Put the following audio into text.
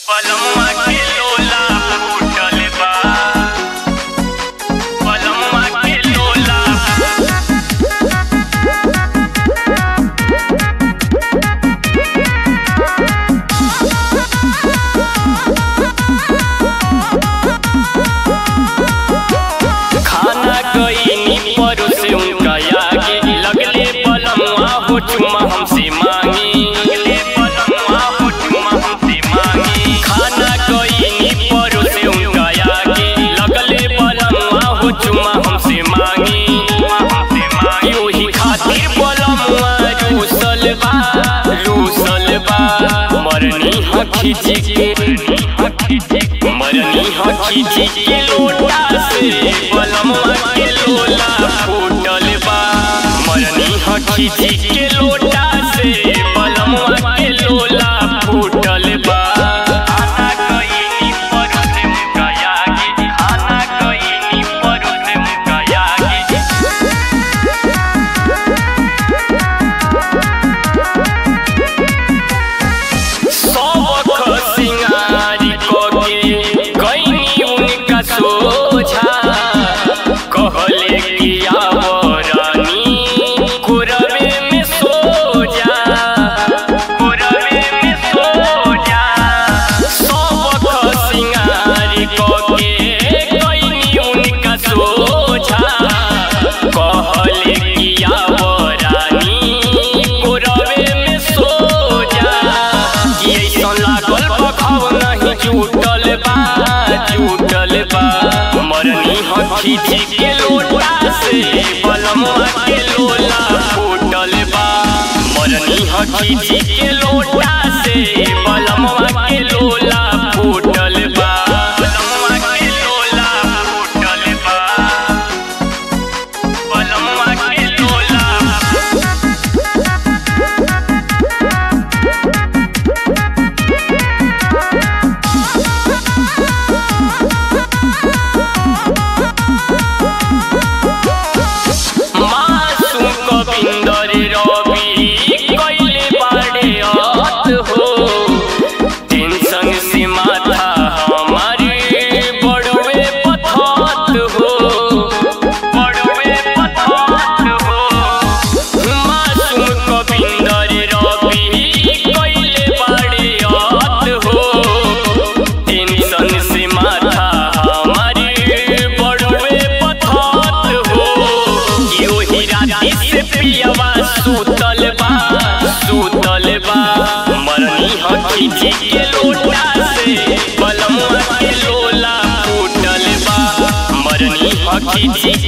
पलम्मा के लोला फूटल बा पलम्मा के लोला खाना कईनी परोसे उनका आगे लगले पलम्मा हो चुम्मा हमसे मांगी लगले पलम्मा हो चुम्मा हमसे मांगी खाना कईनी परोसे उनका आगे लगले पलम्मा हो चुम्मा हमसे मांगी हमसे मांगी ओही खातिर पलम्मा रूसल बा रूसल बा मरनी हखी के मरनी हखी के लोटा से पलम्मा के लोला फूटल बा मरनी हखी के लोटा से पलम्मा के लोला फूटल बा खाना कईनी परोसे मुका आगे खाना कईनी परोसे मुका आगे सबक सिंगारी कोके गईनी उनका सोझा कहले कि आओ रानी कुरवे में सो जा कुरवे में सो जा सबक सिंगारी कोके गईनी उनका सोझा कहले कि आओ रानी कुरवे में सो जा कि ऐसन लागल पखाव नहीं जुटल बा जुटल बा मरनी हखी के लोटा से बलम्मा के लोला फूटल बा मरनी हखी के लोटा से बलम्मा के लोला फूटल बा बलम्मा के लोला फूटल बा बलम्मा के लोला मासूम कविंदर रवि कैले बाड़े अत हो टेंशन से माथा हमारे बड़वे पथत हो बड़वे पथत हो मासूम कविंदर रवि कैले बाड़े अत हो टेंशन से माथा हमारे बड़वे पथत हो कि ओही राती से पियवा सुतल बा सुतल बा मरनी हखी के लोटा से बलम्मा के लोला फूटल बा मरनी हखी